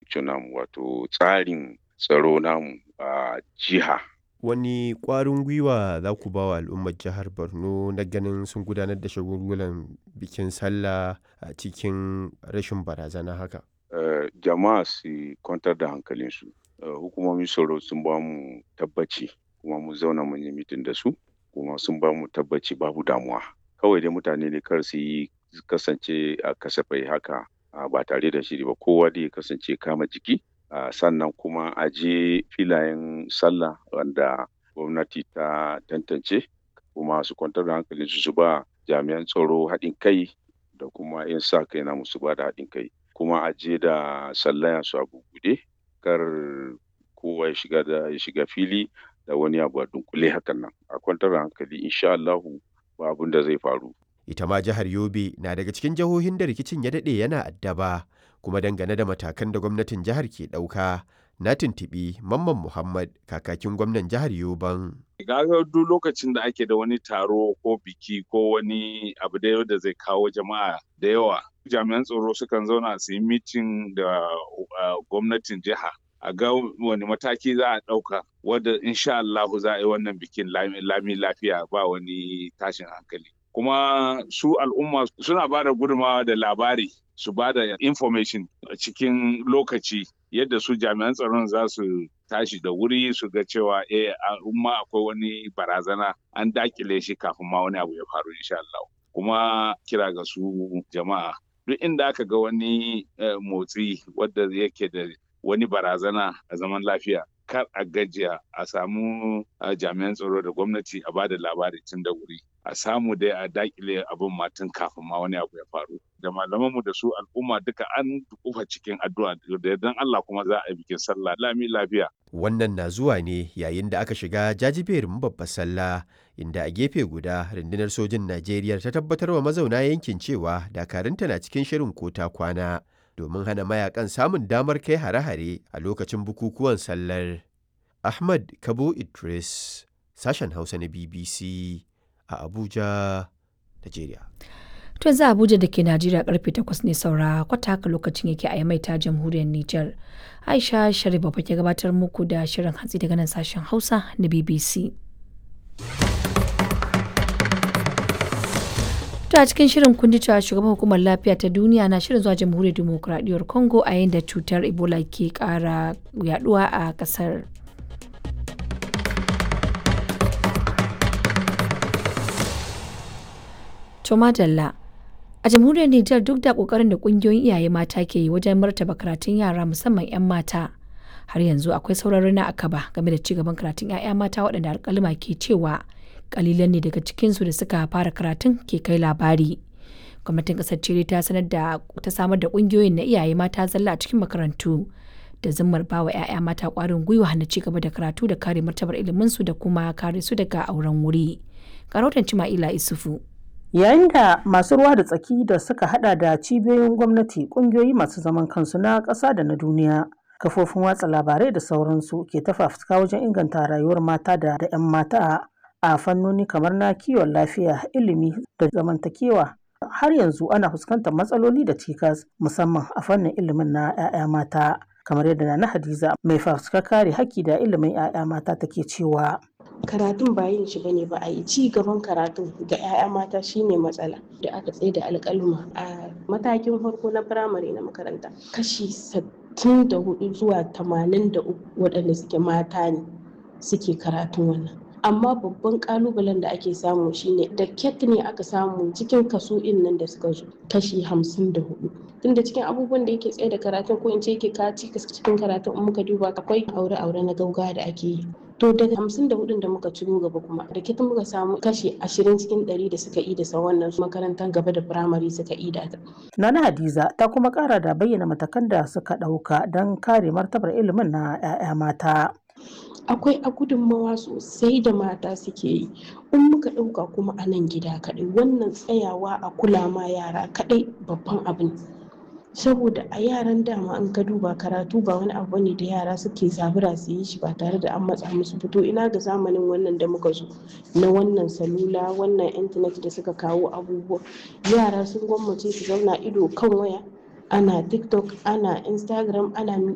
infrastructure namu wato tsarin tsaro namu a jiha. Wani ƙwarin gwiwa za ku ba wa al'ummar jihar Borno na ganin sun gudanar da shagulgulan bikin sallah a cikin rashin barazana haka? Uh, jama'a su kwantar da hankalinsu. Uh, hukumomin tsaro sun ba mu tabbaci kuma mu zauna mun yi mitin da su kuma sun ba mu tabbaci babu damuwa. Kawai dai mutane ne kar su yi kasance a kasafai haka uh, ba tare da shiri ba kowa dai kasance kama jiki Uh, sannan kuma a je filayen sallah wanda gwamnati ta tantance kuma su kwantar da hankalinsu su ba jami'an tsaro haɗin kai da kuma 'yan sa kai na musu ba da haɗin kai kuma a je da sallaya su a bubuɗe kar kowa ya shiga da ya shiga fili da wani abu a dunkule hakan nan a kwantar da hankali insha Allahu ba abin da zai faru ita ma jihar Yobe na daga cikin jihohin da rikicin ya daɗe yana addaba kuma dangane da matakan da gwamnatin jihar ke ɗauka na tuntuɓi Mamman Muhammad kakakin gwamnan jihar Yoban. Gaga duk lokacin da ake da wani taro ko biki ko wani abu da da zai kawo jama'a da yawa jami'an tsaro sukan zauna su yi mitin da gwamnatin jiha a ga wani mataki za a ɗauka wadda insha Allahu za a yi wannan bikin lami lafiya ba wani tashin hankali. Kuma su al'umma suna ba da gudunmawa da labari su ba da information a cikin lokaci yadda su jami'an tsaron za su tashi da wuri su ga cewa eh umma akwai wani barazana an dakile shi kafin ma wani abu ya faru insha Allah kuma kira ga su jama'a duk inda aka ga wani motsi wadda yake da wani barazana a zaman lafiya kar a gajiya a samu jami'an tsaro da gwamnati a ba da labari tun da wuri a samu dai a dakile abin matan kafin ma wani abu ya faru da malamanmu da su al'umma duka an kufa cikin addu'a da yardan Allah kuma za a yi bikin sallah lami lafiya wannan na zuwa ne yayin da aka shiga jajiberin babbar sallah inda a gefe guda rundunar sojin Najeriya ta tabbatar wa mazauna yankin cewa dakarunta na cikin shirin kota kwana domin hana mayakan samun damar kai hare-hare a lokacin bukukuwan sallar Ahmad Kabo Idris sashen Hausa na BBC a Abuja, Najeriya. To za Abuja da ke Najeriya karfe 8 ne saura kwata haka lokacin yake a mai ta jamhuriyar Nijar. Aisha Sharif ba ke gabatar muku da shirin hatsi daga nan sashen Hausa na BBC. To a cikin shirin kun ji cewa shugaban hukumar lafiya ta duniya na shirin zuwa jamhuriyar demokuraɗiyyar Congo a yayin da cutar Ebola ke ƙara yaduwa a ƙasar. To madalla. A jamhuriyar Nijar duk da kokarin da kungiyoyin iyaye mata ke yi wajen martaba karatun yara musamman 'yan mata. Har yanzu akwai sauran rana a kaba game da cigaban karatun 'ya'ya mata waɗanda alƙalima ke cewa kalilan ne daga cikinsu da suka fara karatun ke kai labari. Gwamnatin ƙasar Chile ta sanar da ta samar da kungiyoyin na iyaye mata zalla a cikin makarantu da zimmar bawa 'ya'ya mata ƙwarin gwiwa na ci gaba da karatu da kare martabar iliminsu da kuma kare su daga auren wuri. Karautan Cima'ila Isufu. yayin da masu ruwa da tsaki da suka hada da cibiyoyin gwamnati kungiyoyi masu zaman kansu na ƙasa da na duniya kafofin watsa labarai da sauransu ke ta fafutuka wajen inganta rayuwar mata da 'yan mata a fannoni kamar na kiwon lafiya ilimi da zamantakewa har yanzu ana fuskantar matsaloli da cikas musamman a fannin ilimin na 'ya'ya mata kamar yadda na hadiza mai fafutuka kare haƙƙi da ilimin 'ya'ya mata take cewa karatun ba yin shi bane ba a yi ci gaban karatun ga 'ya'ya mata shine matsala da aka tsaye da alƙaluma a matakin farko na firamare na makaranta kashi sittin da hudu zuwa tamanin da uku waɗanda suke mata ne suke karatun wannan amma babban kalubalen da ake samu shine da ket ne aka samu cikin kaso in nan da suka zo kashi hamsin da hudu tunda cikin abubuwan da yake tsaye da karatun ko in ce yake kaci cikin karatun in muka duba akwai aure-aure na gauga da ake yi to daga hamsin da hudun da muka ciro gaba kuma da kitan muka samu kashi ashirin cikin ɗari da suka yi da sa wannan makarantar gaba da firamare suka yi da Nana Hadiza ta kuma kara da bayyana matakan da suka ɗauka don kare martabar ilimin na 'ya'ya mata. akwai a gudunmawa sosai da mata suke yi in muka ɗauka kuma a nan gida kaɗai wannan tsayawa a kula ma yara kaɗai babban abin saboda a yaran dama an ka duba karatu ba wani abu ne da yara suke zabura su yi shi ba tare da an matsa musu fito ina ga zamanin wannan da muka zo na wannan salula wannan intanet da suka kawo abubuwa yara sun gwammace su zauna ido kan waya ana tiktok ana instagram ana